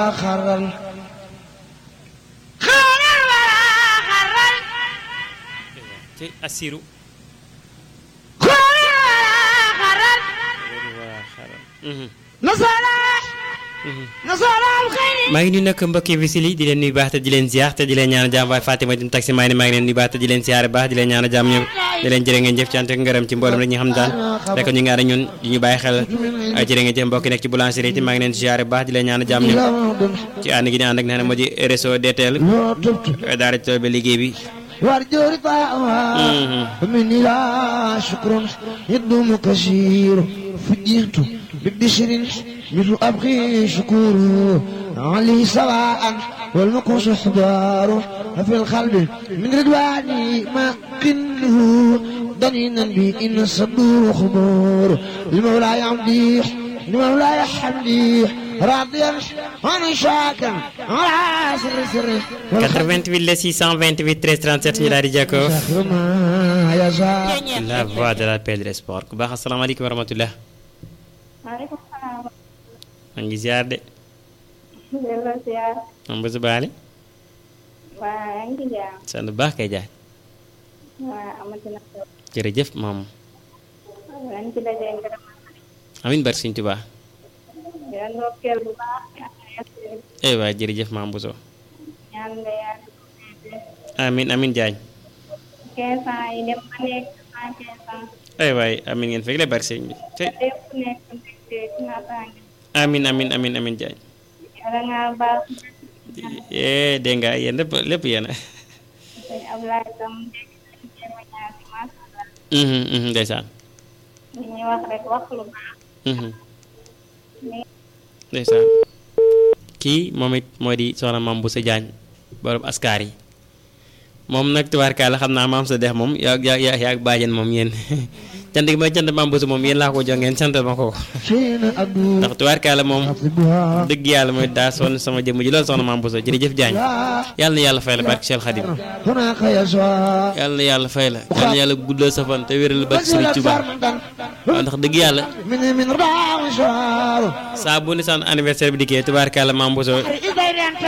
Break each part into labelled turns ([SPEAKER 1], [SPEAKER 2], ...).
[SPEAKER 1] خرل
[SPEAKER 2] ci assiru maa ngi nuyu nag mbokki visil yi di leen nuyu baax te di leen ziar te di leen ñaan jàmm waaye Fatima dim taxi maa ngi maa ngi leen nuyu baax te di leen ziar baax di leen ñaan jàmm ñoom di leen jërë ngeen jëf ci ante ngërëm ci mboolem rek ñi xam daal rek ñu ngi ànd ak ñun di ñu bàyyi xel ay jërë ngeen jëf mbokki nekk ci boulangerie yi maa ngi leen ziar baax di leen ñaan jàmm ñoom ci ànd gi ñu ànd ak ne moo di réseau DTL
[SPEAKER 1] لو تبت
[SPEAKER 2] daara ci tool bi liggéey bi
[SPEAKER 1] وارجو رفاعها مني لا شكر يدوم كثير فجئت ببشر مثل أبغي شكور علي سواء والمكوس حضار في القلب من رضواني ما قله ضنينا بي إن الصدور خمور لمولاي عمدي لمولاي حمدي راضيا عن شاكا على سر سر
[SPEAKER 2] 88 la 628 13 37 ñu daal di jàkkoo
[SPEAKER 1] سخر ما يشاء
[SPEAKER 2] la voix de la paix et de l'espoir ku baax asalaamaaleykum wa rahmatullah
[SPEAKER 3] maaleykum salaam.
[SPEAKER 2] maa ngi ziar de
[SPEAKER 3] delloo ziar.
[SPEAKER 2] moom bésu baale
[SPEAKER 3] waa yaa ngi ci jàmm.
[SPEAKER 2] sant bu baax kay jaay
[SPEAKER 3] waa amati na solo.
[SPEAKER 2] jërëjëf maam
[SPEAKER 3] yaa ngi ci dajee ngërëm.
[SPEAKER 2] amin barke Sëñ Tuubaa
[SPEAKER 3] di la ndokkeel bu baax.
[SPEAKER 2] eh waay jërëjëf maam Bousso
[SPEAKER 3] ñaan nga yàgg ko féete.
[SPEAKER 2] amin amin jaañ
[SPEAKER 3] 15 ans yi dem ba nekk 115 ans.
[SPEAKER 2] ay waay amin ngeen fekk le barke sëñ bi te
[SPEAKER 3] lépp nekk mbégte ci naataange.
[SPEAKER 2] amin amin amin amin jaañ
[SPEAKER 3] yàlla ngaa baax.
[SPEAKER 2] eh dégg nga yéen lépp lépp yéen a
[SPEAKER 3] sëñ Ablaye tam dégg nañ jéem a ñaan si macha allah.
[SPEAKER 2] Mhm, mhm, ndeysaan
[SPEAKER 3] li ñuy wax rek wax lu baax.
[SPEAKER 2] Mhm,
[SPEAKER 3] ni
[SPEAKER 2] ndeysaan kii moom it moo di soxna maam Bousso Diagne borom askar yi moom nag tubaarkaala xam naa maam sa dex moom yaa yaa yaa yaa bàjjen moom yéen cant gi may cant maam Bousso moom yéen laa ko jox ngeen sant ma ko
[SPEAKER 1] شين أدو
[SPEAKER 2] ndax tubaarkaala moom
[SPEAKER 1] أطلبها
[SPEAKER 2] dëgg yàlla mooy daa sonn sama jëmm ji loolu soxna maam Bousso jërëjëf Diagne
[SPEAKER 1] لا
[SPEAKER 2] yàlla na yàlla fay la barke Cheikh Khadim
[SPEAKER 1] هناك يشاء
[SPEAKER 2] yàlla na yàlla fay la yàlla na yàlla guddal sa fan te wéral barke Sëriñ Tuubaa waaw ndax dëgg yàlla
[SPEAKER 1] من من ربع مشوار
[SPEAKER 2] saa bu ni saan anniversaire bi dikkee tubaarkaala maam Bousso
[SPEAKER 1] إذا أنت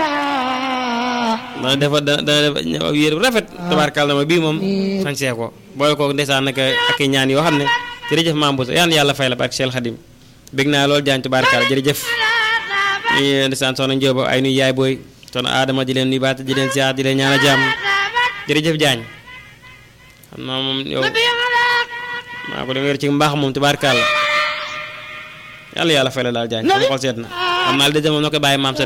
[SPEAKER 2] dana defa dana dana def ñëw yére bu rafet tubaarkaala ma bii moom sañsee ko boole ko ndeysaan nag ak i ñaan yoo xam ne jërëjëf maam Bousso yàlla na yàlla fay la barke Cheikh Khadim bég naa loolu Diagne tubaarkaala jërëjëf ñu ndeysaan soxna Njóoba ay nuy yaay booy soxna Adama di leen nuy baat di leen ziar di leen ñaan a jàmm jërëjëf Diagne xam naa moom yow maa ko dem wér ci mbaax moom tubaarkaala yàlla yàlla fay la daal Diagne sama xol seet na xam naa li des moom na ko bàyyi maam sa